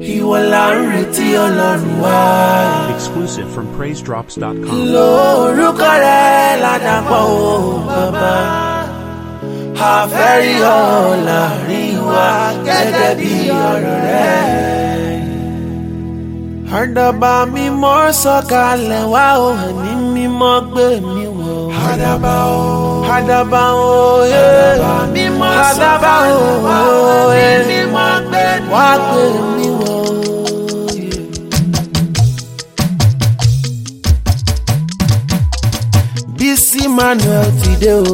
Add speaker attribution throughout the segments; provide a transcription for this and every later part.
Speaker 1: ìwọ là ń retí ọlọ́run wá.
Speaker 2: Exclusive from PraiseDrops.com.
Speaker 1: lórúkọ rẹ ládàpọ̀ o bàbá àfẹ́rí ọ̀ láàrin wa gẹ́gẹ́ bí ọ̀rọ̀ rẹ. àdàbà mímọ́ sọ̀kalẹ̀ wá o ẹ̀mí mímọ́ gbé mi wọ̀. àdàbà o àdàbà o àdàbà mímọ́ sọ̀kalẹ̀ wá o ẹ̀mí mímọ́ gbé mi wọ̀. wá gbé mi wọ̀. Bísí Manuel ti dé o.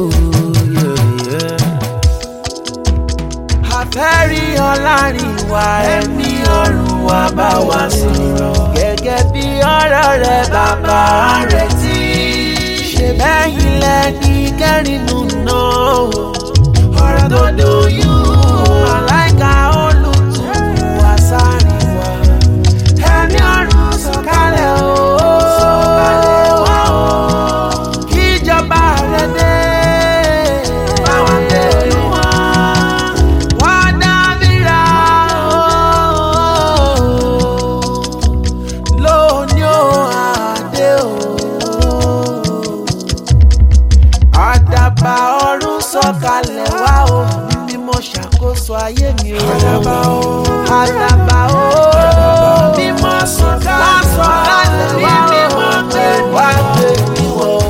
Speaker 1: Àfẹ́rí ọlárin wa ẹ̀mí ọ̀run wa bá wa sọ̀rọ̀. Gẹ́gẹ́ bí ọ̀rọ̀ rẹ̀ bàbá rẹ̀ tí. Ṣé bẹ́yìn lẹ́ni kẹ́rìnù náà? Ọ̀rọ̀ tó doyún. Màláìka olùtùkù àsáàrin wa. Ẹ̀mí ọ̀run sọ̀kalẹ̀ o. Sọ̀kalẹ̀ wá o kíjọba rẹ dé. Báwọn tẹ̀lé wọn. Wọ́n dábìrà o. Lóní o àdé o. Àdàbà ọ̀run sọ̀kalẹ̀ wá o. Mímọ́ ṣàkóso ayé mi o. Àdàbà o. Àdàbà o. Mímọ́ sọ̀kalẹ̀ wá o. Mímọ́ gbé wá gbé mi wọ̀ o.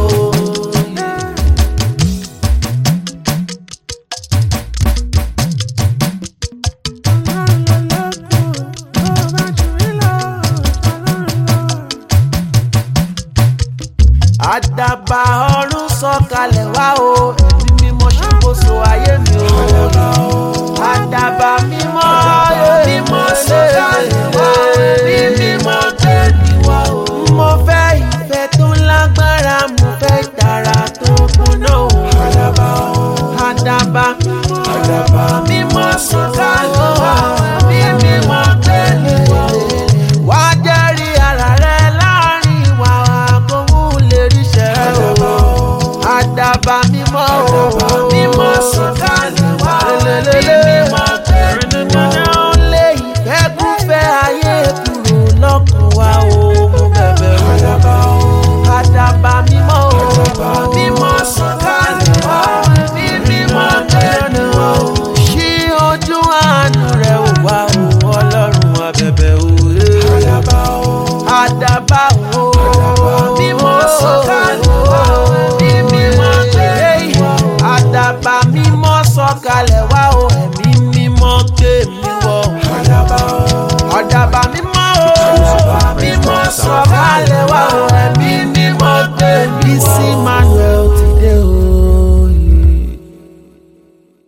Speaker 1: àdàbà ọ̀run sọ̀kalẹ̀ wá o ẹ̀mí mímọ́ ṣàkóso ayé mi o. àdàbà mímọ́ mímọ́ sọ̀kalẹ̀ wá ẹ̀mí mímọ́ gbé mi wá o. mo fẹ́ ìfẹ́ tó lágbára mo fẹ́ ìtara tó kúnná o. àdàbà o àdàbà àdàbà mímọ́ sọ̀kalẹ̀ wá ẹ̀mí mímọ́ gbé mi wá o. wá jẹ́rìí ara rẹ láàrin ìwà àkóhùn lè ríṣẹ́ o. àdàbà mímọ́ o. mímọ́ sọ̀kalẹ̀ wá ẹ̀mí mímọ́ gbé mi wá o. lé ìfẹ́ kúfẹ́ ayé kúrò lọ́kàn wa o. mo bẹ̀bẹ̀ o. àdàbà o. àdàbà mímọ́ o. mímọ́ sọ̀kalẹ̀ wá ẹ̀mí mímọ́ gbé mi wá o. ṣí ojú àánú rẹ̀ ò wá o. ọlọ́run abẹ̀bẹ̀ o. àdàbà o. àdàbà o. mímọ́ sọ̀kalẹ̀ wá ẹ̀mí mímọ́ gbé mi wá o. àdàbà mímọ́ sọ̀kalẹ̀ wá o. ẹ̀mí mímọ́ gbé mi wọ̀. àdàbà o. àdàbà mímọ́ o. mímọ́ sọ̀kalẹ̀ wá o. ẹ̀mí mímọ́ gbé mi wọ̀. Bísí